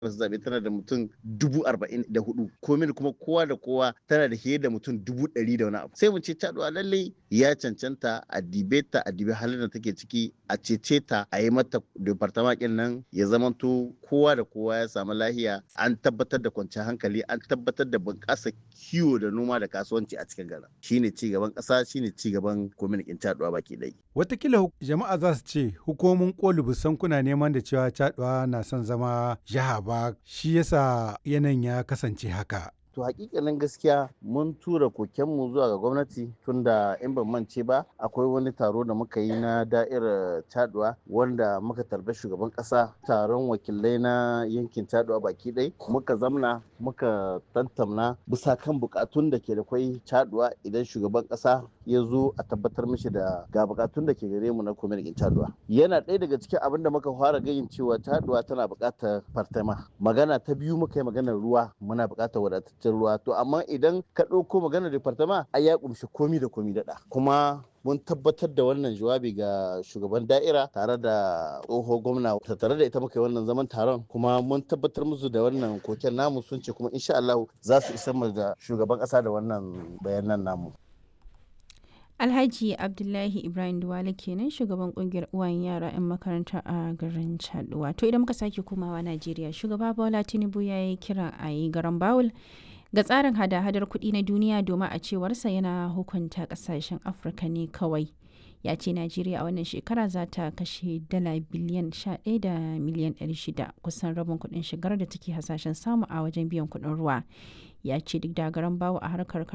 zaɓe tana da mutum dubu arba'in da hudu komin kuma kowa da kowa tana da fiye da mutum dubu ɗari da wani abu sai mu ce caɗuwa lallai ya cancanta a dibe ta a dibe halin da take ciki a cece ta a yi mata departament ɗin nan ya zamanto kowa da kowa ya samu lahiya an tabbatar da kwanciyar hankali an tabbatar da bunƙasa kiwo da noma da kasuwanci a cikin garin shine ci gaban ƙasa shine ci gaban kwamitin caɗuwa baki ɗaya. Watakila jama'a za su ce hukumomin koli busan kuna neman da cewa caɗuwa na son zama jiha ba shi yasa yanayin ya kasance haka. to hakikanin gaskiya mun tura kokenmu zuwa ga gwamnati tunda in ban mance ba akwai wani taro da muka yi na da'irar taduwa wanda muka tarbi shugaban kasa taron wakilai na yankin taduwa baki ɗai muka zamna muka tantamna bisa kan bukatun da ke da kwai taduwa idan shugaban kasa ya zo a tabbatar mishi da ga bukatun da ke gare mu na kwamitin taduwa yana ɗaya daga cikin abin da muka fara gayin cewa taduwa tana buƙatar fartama magana ta biyu muka yi maganar ruwa muna buƙatar wadatar cikin ruwa to amma idan ka ɗauko maganar departama ai ya kumshi komi da komi daɗa kuma mun tabbatar da wannan jawabi ga shugaban da'ira tare da tsoho gwamna tare da ita muka yi wannan zaman taron kuma mun tabbatar musu da wannan koken namu sun ce kuma insha Allah za su isar mu da shugaban ƙasa da wannan bayanan namu Alhaji Abdullahi Ibrahim Duwale kenan shugaban kungiyar uwayen yara 'yan makaranta a garin Chaduwa. To idan muka sake komawa Najeriya, shugaba Bola Tinubu ya yi kira a yi garan Bawul ga tsarin hada-hadar kuɗi na duniya domin a cewarsa yana hukunta ƙasashen Afirka ne kawai. Ya ce Najeriya a wannan shekara za ta kashe dala biliyan 11 da miliyan 600 kusan rabin kuɗin shigar da take hasashen samu a wajen biyan kuɗin ruwa. Ya ce duk da garan bawo a harkar